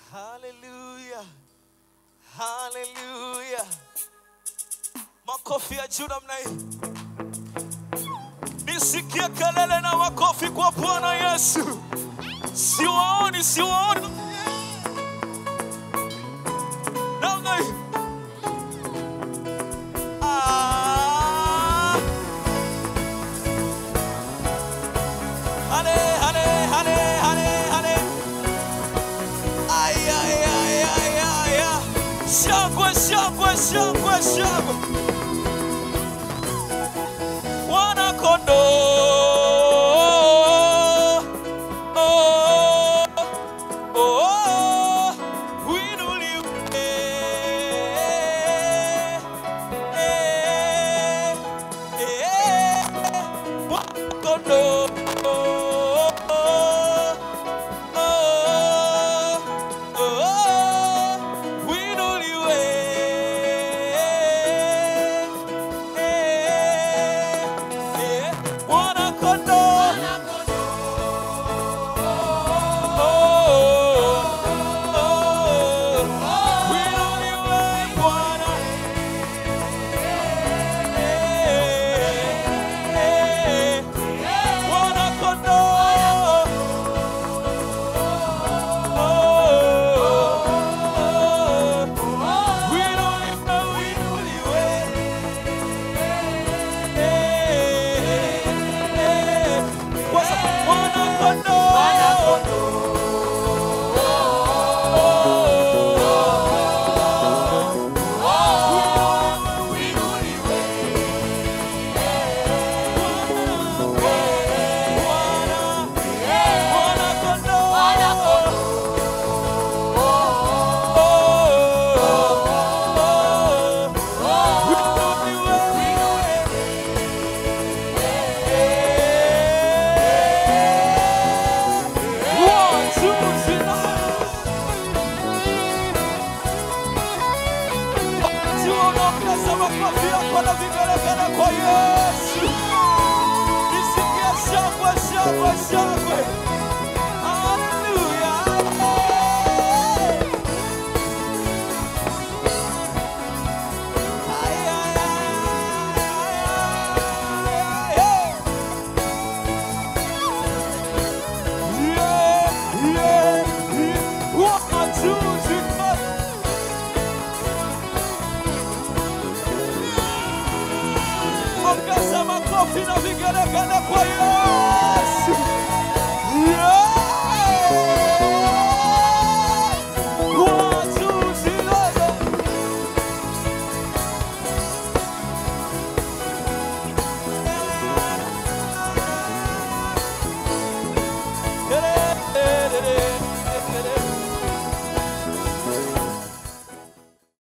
Haleluya, haleluya! Makofi ya juu namna hii, nisikie kelele na makofi kwa Bwana Yesu. Siwaoni, siwaoni namna hii. Ah. Hale, hale, hale, hale, hale. Ay, ay, ay, ay, ay, ay. Shangwe, shangwe, shangwe, shangwe. Mwana kondoo. Oh, oh, oh, uinuliwe. Eh, eh, Mwana kondoo. Oh, oh, oh, uinuliwe. Eh, eh, Mwana kondoo. Oh, oh, uinuliwe Bwana. Eh, eh, Mwana kondoo. Tunaongeza makofi yako na vigelegele kwa Yesu. Nisikie shangwe, shangwe, shangwe. Haleluya. Ay, ay, ay, ay, ay, ay. Yeah, yeah, yeah. One, two, three, four. Ongeza makofi na vigelegele kwa Yesu. Yeah. One, two, three, four.